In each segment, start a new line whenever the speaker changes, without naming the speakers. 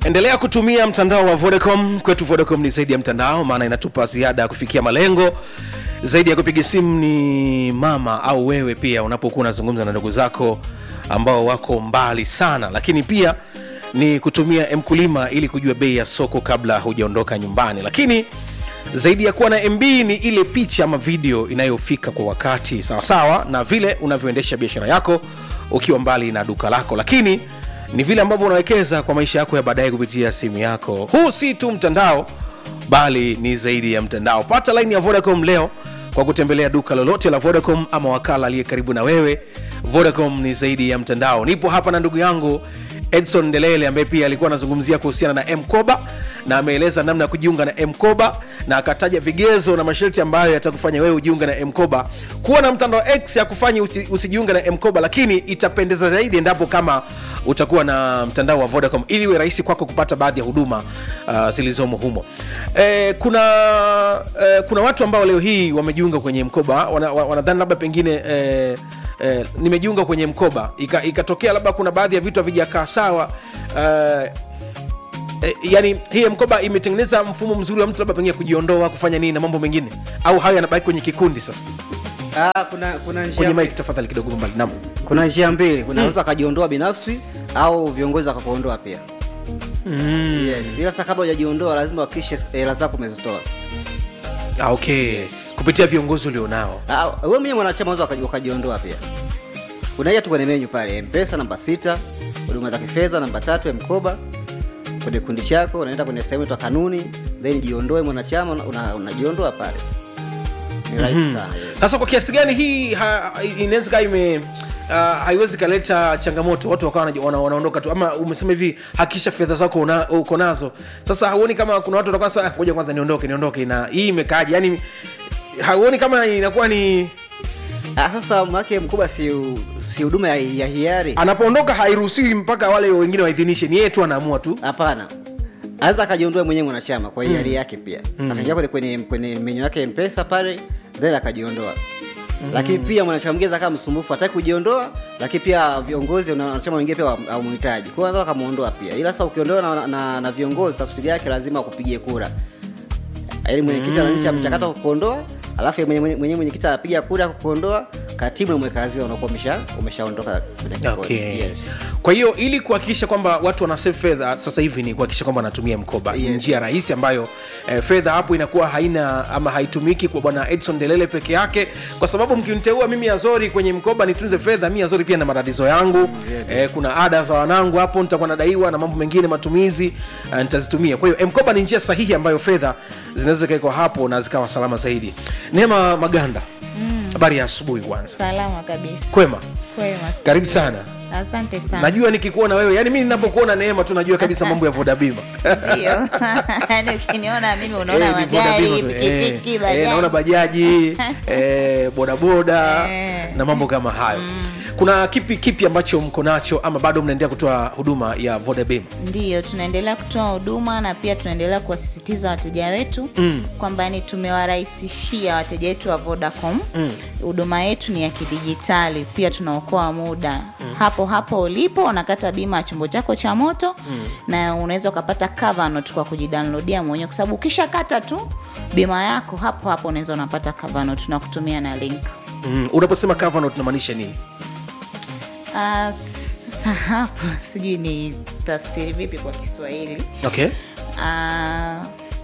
endelea kutumia mtandao wa vodacom kwetu vodacom ni zaidi ya mtandao maana inatupa ziada ya kufikia malengo zaidi ya kupiga simu ni mama au wewe pia unapokuwa unazungumza na ndugu zako ambao wako mbali sana lakini pia ni kutumia mkulima ili kujua bei ya soko kabla hujaondoka nyumbani lakini zaidi ya kuwa na mb ni ile picha ama video inayofika kwa wakati sawasawa na vile unavyoendesha biashara yako ukiwa mbali na duka lako lakini ni vile ambavyo unawekeza kwa maisha yako ya baadaye kupitia simu yako huu si tu mtandao bali ni zaidi ya mtandao pata laini ya vodacom leo kwa kutembelea duka lolote la vodacom ama wakala aliye karibu na wewe vodacom ni zaidi ya mtandao nipo hapa na ndugu yangu edson ndelele ambaye pia alikuwa anazungumzia kuhusiana na mkoba na ameeleza namna ya kujiunga na mkoba na akataja vigezo na masharti ambayo yatakufanya wewe ujiunga na mkoba kuwa na mtandao x ya kufanya usi- usijiunga na mkoba lakini itapendeza zaidi endapo kama utakuwa na mtandao wa vodacom ili iwe rahisi kwako kupata baadhi ya huduma uh, zilizomo humo e, kuna e, kuna watu ambao leo hii wamejiunga kwenye mkoba wanadhani wana wanadhani labda pengine e, e, nimejiunga kwenye mkoba Ika- ikatokea labda kuna baadhi ya vitu havijakaa sawa uh, e, yani hii mkoba imetengeneza mfumo mzuri wa mtu labda pengine kujiondoa kufanya nini na mambo mengine au hayo yanabaki kwenye kikundi sasa
Ah, kuna kuna njia
kwenye mike tafadhali kidogo mbali naam
kuna njia mbili kuna mtu akajiondoa binafsi au viongozi wakakuondoa pia mm. yes ila sasa kabla hujajiondoa lazima uhakikishe hela zako umezitoa
ah, okay kupitia viongozi ulionao
Ah, wewe mwenyewe mwanachama unaweza ukaji- ukajiondoa pia unaingia tu kwenye menyu pale mpesa namba sita huduma za kifedha namba tatu mkoba kwenye kundi chako unaenda kwenye sehemu ya kanuni then jiondoe mwanachama unajiondoa una, unajiondoa pale ni rahisi sana yes.
sasa kwa kiasi gani hii ha- inaweza kaa ime Uh, haiwezi kaleta changamoto watu wakawa wanaji- wana- wanaondoka tu ama umesema hivi hakisha fedha zako una- uko nazo sasa hauoni kama kuna watu watakuwa sasa ngoja kwanza niondoke niondoke na hii imekaaje yani hauoni kama inakuwa ni
Ah, sasa make mkoba si si huduma ya, ya hiari
anapoondoka hairuhusiwi mpaka wale wengine waidhinishe ni yeye tu anaamua tu
hapana aweza akajiondoa mwenyewe mwanachama kwa hiari yake pia akaingia kwenye, kwenye, kwenye menyu yake ya mpesa pale then akajiondoa lakini pia mwanachama mwingine kama msumbufu hataki kujiondoa lakini pia viongozi na wanachama wengine pia hawamhitaji kwa hiyo anaweza akamuondoa pia ila sasa ukiondoa na, na, na viongozi tafsiri yake lazima akupigie kura ili mwenyekiti anaanzisha mchakato wa kukuondoa alafu yeye mwenye- mwenyewe mwenyekiti anapiga kura kukuondoa katibu na mweka hazina unakuwa umesha umeshaondoka kwenye kikundi.
okay.
yes.
kwa hiyo ili kuhakikisha kwamba watu wana save fedha sasa hivi ni kuhakikisha kwamba wanatumia mkoba yes.
Yes.
njia rahisi ambayo eh, fedha hapo inakuwa haina ama haitumiki kwa bwana edson delele peke yake kwa sababu mkiniteua mimi azori kwenye mkoba nitunze fedha mi azori pia na matatizo yangu eh, kuna ada za wanangu hapo nitakuwa nadaiwa na mambo mengine matumizi eh, nitazitumia kwa hiyo mkoba ni njia sahihi ambayo fedha zinaweza zikawekwa hapo na zikawa salama zaidi neema maganda habari ya asubuhi kwanza
salama kabisa
kwema
kwema
karibu sana
asante sana
najua nikikuona wewe yani mi ninapokuona neema tu najua kabisa mambo ya vodabima
ndio Yaani ukiniona mimi unaona
Eh, ni
magari
Vodabima tu. Eh,
pikipiki
eh, naona
bajaji
bajaji eh, bodaboda
Eh.
na mambo kama hayo kuna kipi kipi ambacho mko nacho ama bado mnaendelea kutoa huduma ya vodabima
ndiyo tunaendelea kutoa huduma na pia tunaendelea kuwasisitiza wateja wetu mm. kwamba ni tumewarahisishia wateja wetu wa vodacom huduma yetu ni ya kidijitali pia tunaokoa muda mm. hapo hapo ulipo unakata bima ya chombo chako cha moto mm. na unaweza ukapata cover note kwa kujidownloadia mwenyewe kwa sababu ukishakata tu bima yako hapo hapo unaweza unapata cover note na kutumia na link
mm. unaposema cover note unamaanisha nini
Ah, sasa hapo sijui ni tafsiri vipi kwa kiswahili
okay
Ah,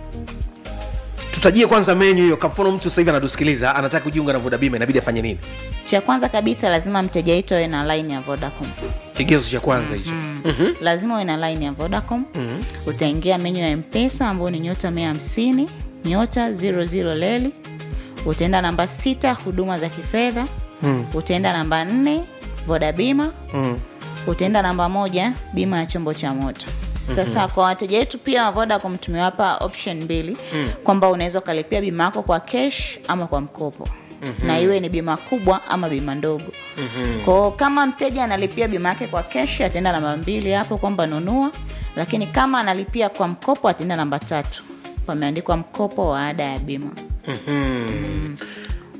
tutajie kwanza menyu hiyo kwa mfano mtu sasa hivi anatusikiliza anataka kujiunga na vodabima inabidi afanye nini
cha kwanza kabisa lazima mteja wetu awe na line ya vodacom
kigezo cha kwanza hicho
mm-hmm. lazima uwe na line ya vodacom mm-hmm. utaingia menyu ya mpesa ambayo ni nyota mia hamsini nyota 00 leli utaenda namba sita huduma za kifedha mm. utaenda namba nne vodabima mm. utaenda namba moja bima ya chombo cha moto sasa mm-hmm. kwa wateja wetu pia wa vodacom tumewapa option mbili mm. kwamba unaweza ukalipia bima yako kwa cash ama kwa mkopo mm-hmm. na iwe ni bima kubwa ama bima ndogo mm-hmm. kwao kama mteja analipia bima yake kwa cash ataenda namba mbili hapo kwamba nunua lakini kama analipia kwa mkopo ataenda namba tatu pameandikwa mkopo wa ada ya bima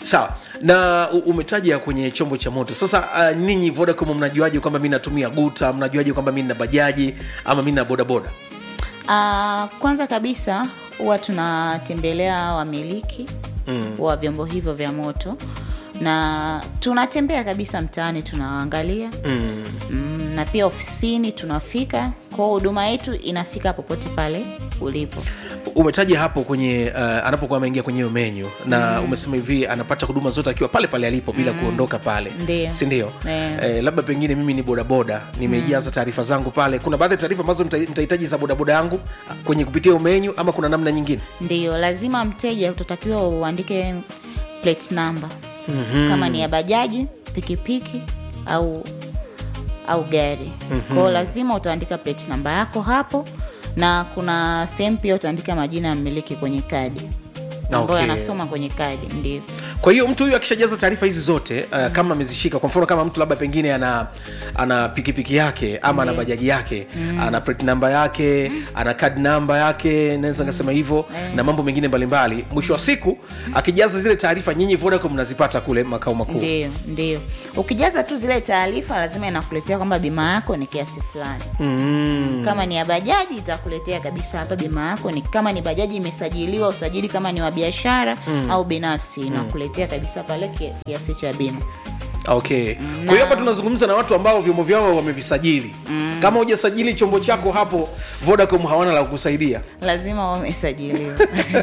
sawa na u- umetaja kwenye chombo cha moto sasa uh, ninyi vodacom mnajuaje kwamba mi natumia guta mnajuaje kwamba mi nina bajaji ama mi na bodaboda
Uh, kwanza kabisa huwa tunatembelea wamiliki mm. wa vyombo hivyo vya moto na tunatembea kabisa mtaani tunawaangalia mm. mm, na pia ofisini tunafika kwao huduma yetu inafika popote pale ulipo
umetaja hapo kwenye uh, anapokuwa ameingia kwenye hiyo menyu na mm. umesema hivi anapata huduma zote akiwa pale pale alipo bila mm. kuondoka pale
Ndio.
si ndio
Eh.
eh, labda pengine mimi ni bodaboda nimejaza taarifa zangu pale kuna baadhi ya taarifa ambazo mta- mtahitaji za bodaboda yangu ah, kwenye kupitia hiyo menyu ama kuna namna nyingine
ndio lazima mteja utatakiwa uandike plate number mm-hmm. kama ni ya bajaji pikipiki au au gari mm-hmm. kwao lazima utaandika plate namba yako hapo na kuna sehemu pia utaandika majina ya mmiliki kwenye kadi ambayo
Okay.
yanasoma kwenye kadi ndio
kwa hiyo mtu huyu akishajaza taarifa hizi zote uh, kama amezishika kwa mfano kama mtu labda pengine ana ana pikipiki yake ama ana bajaji yake ana plate number yake ana card number yake naweza nikasema hivyo na mambo mengine mbalimbali mwisho wa siku akijaza zile taarifa nyinyi vodacom mnazipata kule makao makuu
ndio ndio ukijaza tu zile taarifa lazima inakuletea kwamba bima yako ni kiasi fulani
mm.
kama ni ya bajaji itakuletea kabisa hapa bima yako ni kama ni bajaji imesajiliwa usajili kama ni wa biashara mm. au binafsi inakuletea kabisa pale ki- kiasi cha bima
okay kwa hiyo hapa tunazungumza na watu ambao vyombo vyao wamevisajili mm. kama hujasajili chombo chako hapo vodacom hawana la kukusaidia
lazima wamesajiliwa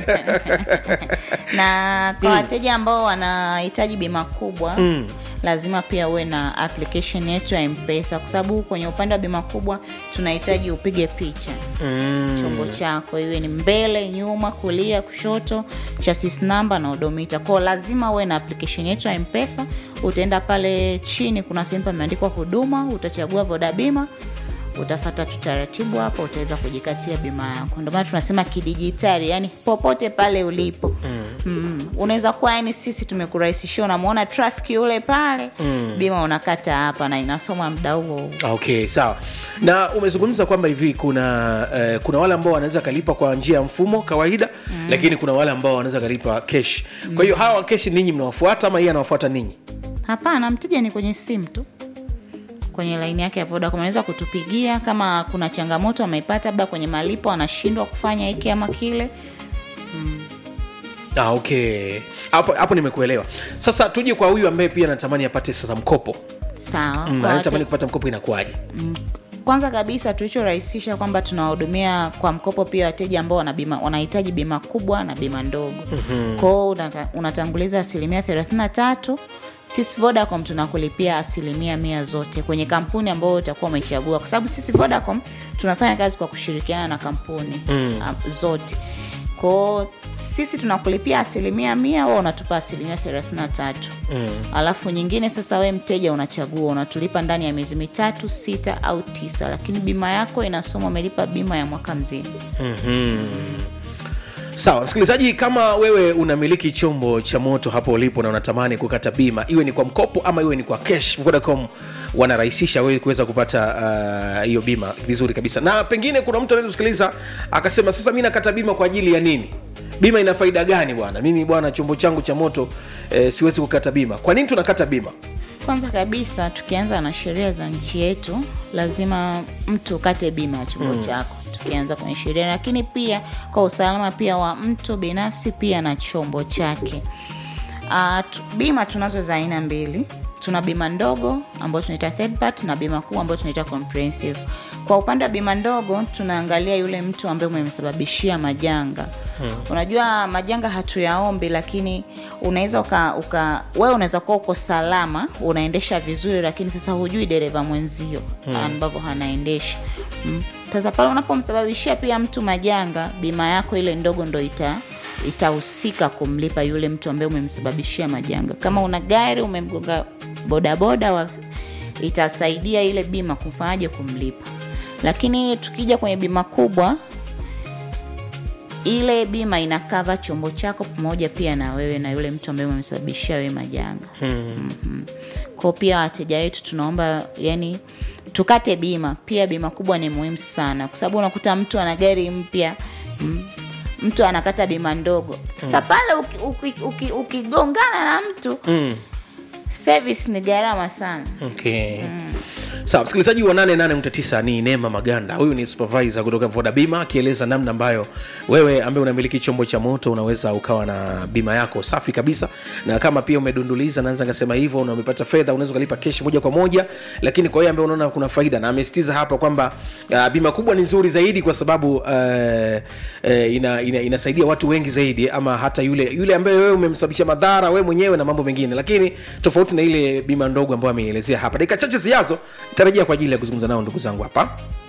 na kwa wateja ambao wanahitaji bima kubwa mm. lazima pia uwe na application yetu ya mpesa kwa sababu kwenye upande wa bima kubwa tunahitaji upige picha mm. chombo chako iwe ni mbele nyuma kulia kushoto chassis namba na odomita kwao lazima uwe na application yetu ya mpesa utaenda pale chini kuna sehemu pameandikwa huduma utachagua voda bima utafata tu taratibu hapo utaweza kujikatia bima yako ndio maana tunasema kidijitali yani popote pale ulipo mm. Mm. unaweza kuwa yani sisi tumekurahisishia unamwona trafiki yule pale mm. bima unakata hapa na inasoma mda huo huo
okay sawa na umezungumza kwamba hivi kuna uh, kuna wale ambao wanaweza kalipa kwa njia ya mfumo kawaida mm. lakini kuna wale ambao wanaweza kalipa kesh kwa hiyo hawa kesh ninyi mnawafuata ama yeye anawafuata ninyi
hapana mteja ni kwenye simu tu kwenye laini yake ya vodacom anaweza kutupigia kama kuna changamoto ameipata labda kwenye malipo anashindwa kufanya hiki ama kile
ah, okay hapo hapo nimekuelewa sasa tuje kwa huyu ambaye pia anatamani apate sasa mkopo
sawa
mm,
Kwa
anatamani
wate-
kupata mkopo inakuwaje
kwanza kabisa tulichorahisisha kwamba tunawahudumia kwa mkopo pia wateja ambao wana bima, wanahitaji bima kubwa na bima ndogo mm-hmm. kwao unata, unatanguliza asilimia 33 sisi vodacom tunakulipia asilimia mia zote kwenye kampuni ambayo utakuwa umechagua kwa sababu sisi vodacom tunafanya kazi kwa kushirikiana na kampuni mm. zote kwao sisi tunakulipia asilimia mia wa unatupa asilimia 33 mm. alafu nyingine sasa we mteja unachagua unatulipa ndani ya miezi mitatu sita au tisa lakini bima yako inasoma umelipa bima ya mwaka mzima
sawa msikilizaji kama wewe unamiliki chombo cha moto hapo ulipo na unatamani kukata bima iwe ni kwa mkopo ama iwe ni kwa cash vodacom wanarahisisha wewe kuweza kupata ah, hiyo uh, bima vizuri kabisa na pengine kuna mtu anayetusikiliza akasema sasa mi nakata bima kwa ajili ya nini bima ina faida gani bwana mimi bwana chombo changu cha moto eh, siwezi kukata bima kwa nini tunakata bima
kwanza kabisa tukianza na sheria za nchi yetu lazima mtu ukate bima ya chombo mm. chako tukianza kwenye sheria lakini pia kwa usalama pia wa mtu binafsi pia na chombo chake uh, tu, bima tunazo za aina mbili tuna bima ndogo ambayo tunaita third party na bima kubwa ambayo tunaita comprehensive kwa upande wa bima ndogo tunaangalia yule mtu ambaye umemsababishia majanga hmm. unajua majanga hatuyaombi lakini unaweza uka, uka wewe unaweza kuwa uko salama unaendesha vizuri lakini sasa hujui dereva mwenzio hmm. ambavyo hanaendesha mm. sasa pale unapomsababishia pia mtu majanga bima yako ile ndogo ndo ita itahusika kumlipa yule mtu ambaye umemsababishia majanga kama una gari umemgonga bodaboda wa, itasaidia ile bima kumfanyaje kumlipa lakini tukija kwenye bima kubwa ile bima inakava chombo chako pamoja pia na wewe na yule mtu ambaye umemsababishia wewe majanga hmm. mm-hmm. kwao pia wateja wetu tunaomba yani tukate bima pia bima kubwa ni muhimu sana kwa sababu unakuta mtu ana gari mpya mm, mtu anakata bima ndogo sasa pale ukigongana uki, uki, uki ukigongana na mtu
mm.
service ni gharama sana
okay. sawa msikilizaji wa 88.9 ni neema maganda huyu ni supervisor kutoka voda bima akieleza namna ambayo wewe ambaye unamiliki chombo cha moto unaweza ukawa na bima yako safi kabisa na kama pia umedunduliza naweza ngasema hivyo na umepata fedha unaweza ukalipa keshi moja kwa moja lakini kwa hiyo ambaye unaona kuna faida na amesitiza hapa kwamba uh, bima kubwa ni nzuri zaidi kwa sababu uh, uh, ina, ina, inasaidia watu wengi zaidi ama hata yule yule ambaye wewe umemsababisha madhara wewe mwenyewe na mambo mengine lakini tofauti na ile bima ndogo ambayo ameielezea hapa dakika chache zijazo tarajia kwa ajili ya kuzungumza nao ndugu zangu hapa